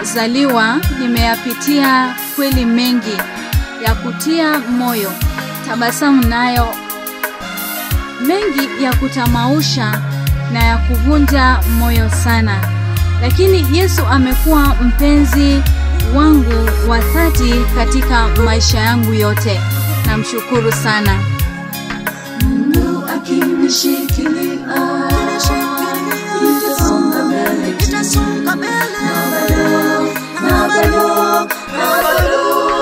nilipozaliwa nimeyapitia kweli mengi ya kutia moyo, tabasamu nayo mengi ya kutamausha na ya kuvunja moyo sana, lakini Yesu amekuwa mpenzi wangu wa dhati katika maisha yangu yote. Namshukuru sana. Mungu akinishikilia, nitasonga mbele tu. nitasonga mbele Na bado, na bado, na bado.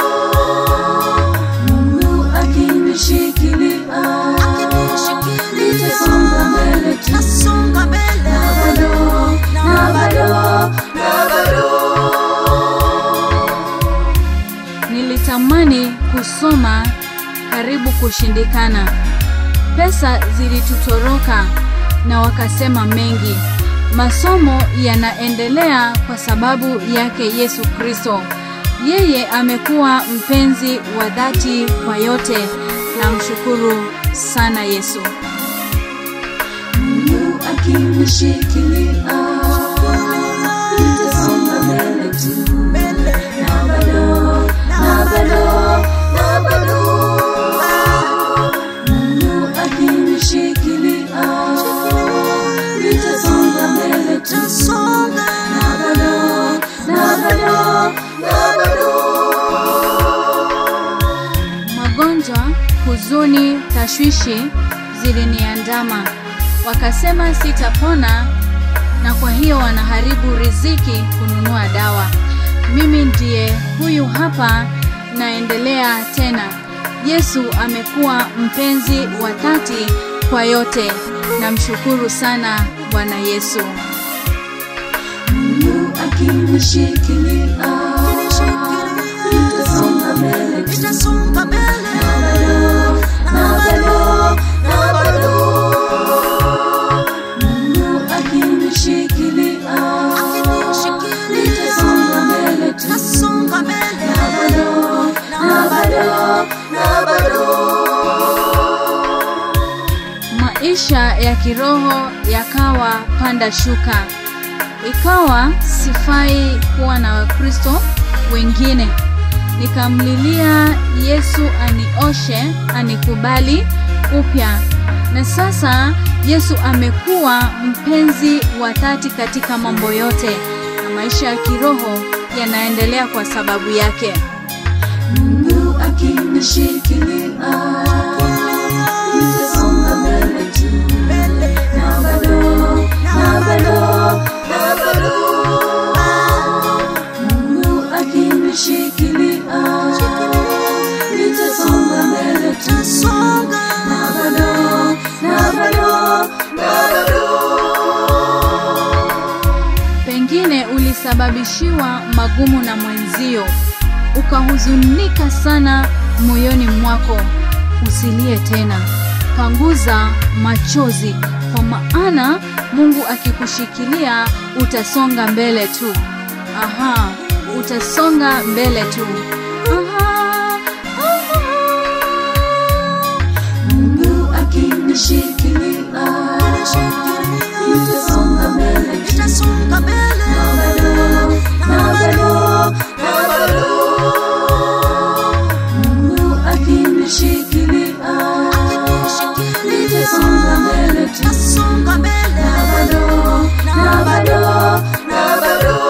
Mungu akinishikilia, nitasonga mbele tu. nasonga mbele Na bado, na bado, na bado. Nilitamani kusoma karibu kushindikana. Pesa zilitutoroka na wakasema mengi. Masomo yanaendelea kwa sababu yake Yesu Kristo. Yeye amekuwa mpenzi wa dhati kwa yote. Namshukuru sana Yesu. Mungu akinishikilia, nitasonga mbele tu. Na bado, na bado, na bado. Mungu akinishikilia, nitasonga mbele tu. nasonga Na bado, na bado, na bado. Magonjwa, huzuni, tashwishi ziliniandama. Wakasema sitapona na kwa hiyo wanaharibu riziki kununua dawa. Mimi ndiye huyu hapa naendelea tena. Yesu amekuwa mpenzi wa dhati kwa yote. Namshukuru sana Bwana Yesu. Mungu akinishikilia, nitasonga mbele tu. nitasonga mbele Na bado, na bado. Mungu akinishikilia, nitasonga mbele tu. nasonga mbele Na bado, na bado, na bado. Maisha ya kiroho yakawa panda shuka, ikawa sifai kuwa na Wakristo wengine. Nikamlilia Yesu anioshe, anikubali upya, na sasa Yesu amekuwa mpenzi wa dhati katika mambo yote, na maisha ya kiroho yanaendelea kwa sababu yake. Mungu akinishikilia, nitasonga mbele tu. Na bado, na bado, na bado. Mungu akinishikilia, nitasonga mbele tu. nasonga Na bado, na bado, na bado. Pengine ulisababishiwa magumu na mwenzio, ukahuzunika sana moyoni mwako. Usilie tena, panguza machozi, kwa maana Mungu akikushikilia utasonga mbele tu. Aha, utasonga mbele tu. Aha, aha. Mungu akinishikilia, nitasonga mbele tu. nitasonga mbele Na bado, na bado. Mungu akinishikilia, nitasonga mbele tu. nasonga mbele Na bado, na bado, na bado.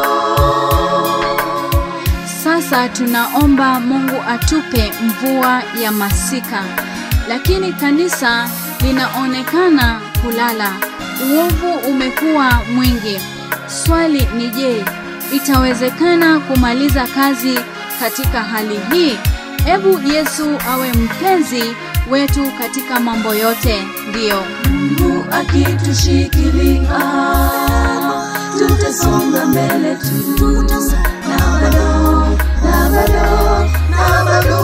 Sasa tunaomba Mungu atupe mvua ya masika, lakini kanisa linaonekana kulala. Uovu umekuwa mwingi. Swali ni je, itawezekana kumaliza kazi katika hali hii? Ebu Yesu awe mpenzi wetu katika mambo yote. Ndiyo, Mungu akitushikilia, tutasonga mbele tu. Na bado, na bado, na bado.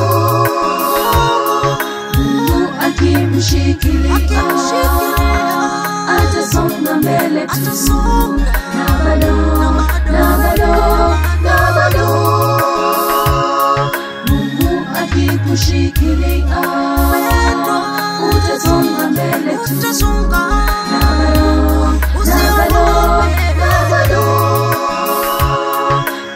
Mungu akimshikilia, atasonga mbele tu. atasonga Na bado, na bado, na bado. Mungu akikushikilia, utasonga mbele tu. utasonga Na bado, na bado, na bado.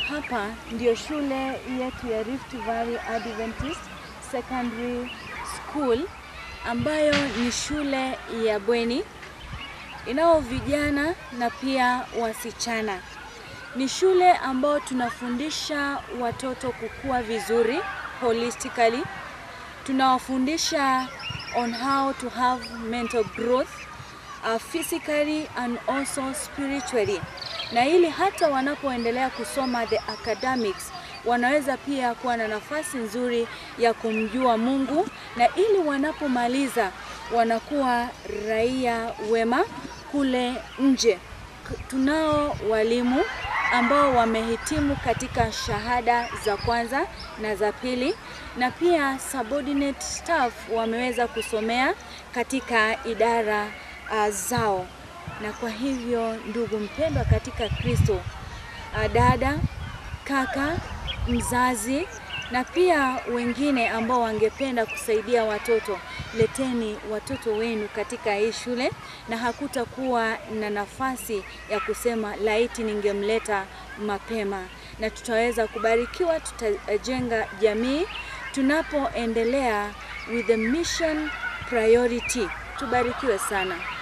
hapa ndio shule yetu ya Rift Valley Adventist Secondary School ambayo ni shule ya bweni inao vijana na pia wasichana. Ni shule ambayo tunafundisha watoto kukua vizuri holistically. Tunawafundisha on how to have mental growth uh, physically and also spiritually, na ili hata wanapoendelea kusoma the academics wanaweza pia kuwa na nafasi nzuri ya kumjua Mungu, na ili wanapomaliza wanakuwa raia wema kule nje. K- Tunao walimu ambao wamehitimu katika shahada za kwanza na za pili, na pia subordinate staff wameweza kusomea katika idara uh, zao. Na kwa hivyo, ndugu mpendwa katika Kristo, uh, dada, kaka, mzazi na pia wengine ambao wangependa kusaidia watoto, leteni watoto wenu katika hii shule, na hakutakuwa na nafasi ya kusema laiti ningemleta mapema, na tutaweza kubarikiwa, tutajenga jamii tunapoendelea with the mission priority. Tubarikiwe sana.